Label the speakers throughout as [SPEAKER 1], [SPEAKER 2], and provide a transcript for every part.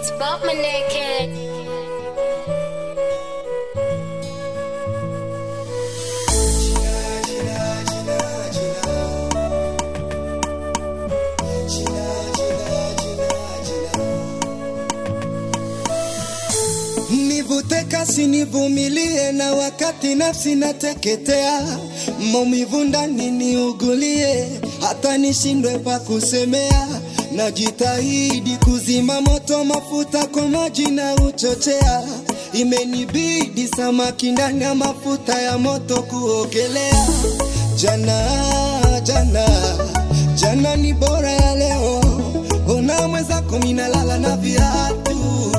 [SPEAKER 1] It's Bob my naked.
[SPEAKER 2] Nivute kasi nivumilie, na wakati nafsi nateketea, maumivu ndani niugulie, hata nishindwe pa kusemea. Najitahidi kuzima moto, mafuta kwa maji na uchochea, imenibidi samaki ndani ya mafuta ya moto kuogelea. Jana jana jana ni bora ya leo, ona mwenzako minalala na viatu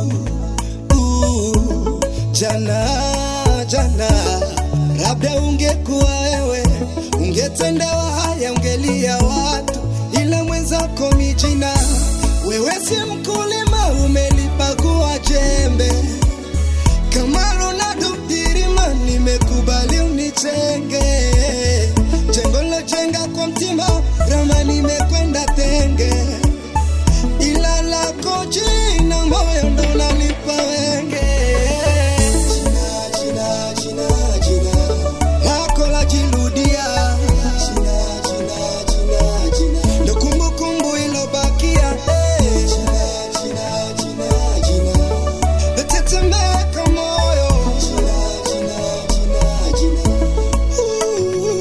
[SPEAKER 2] Uh, jana jana, labda ungekuwa wewe, ungetendewa haya, ungelia watu, ila mwenzako mijina. Wewe si mkulima, umelipakua jembe kama Ronaldo Dirima, nimekubali unichenge jengo lojenga kwa mtima, rama nimekwenda tenge ila lako jina moyo ndo nalipa wenge jina, jina, jina, jina. lako lajirudia jina, jina, jina, jina. ndo kumbukumbu ilobakia eh. jina, jina, jina, jina. natetemeka moyo jina, jina, jina, jina. Uh.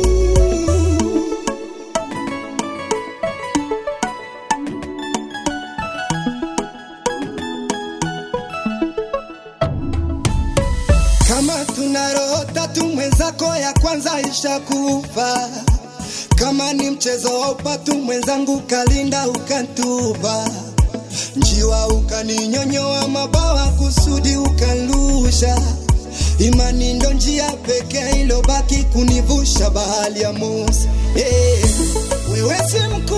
[SPEAKER 2] Kama tuna roho tatu, mwenzako ya kwanza ishakufa. Kama ni mchezo wa upatu, mwenzangu kalinda ukantupa. Njiwa ukaninyonyoa mabawa kusudi ukanlusha. Imani ndo njia pekee ilobaki kunivusha bahari ya Musa. Hey, wewe si mkuu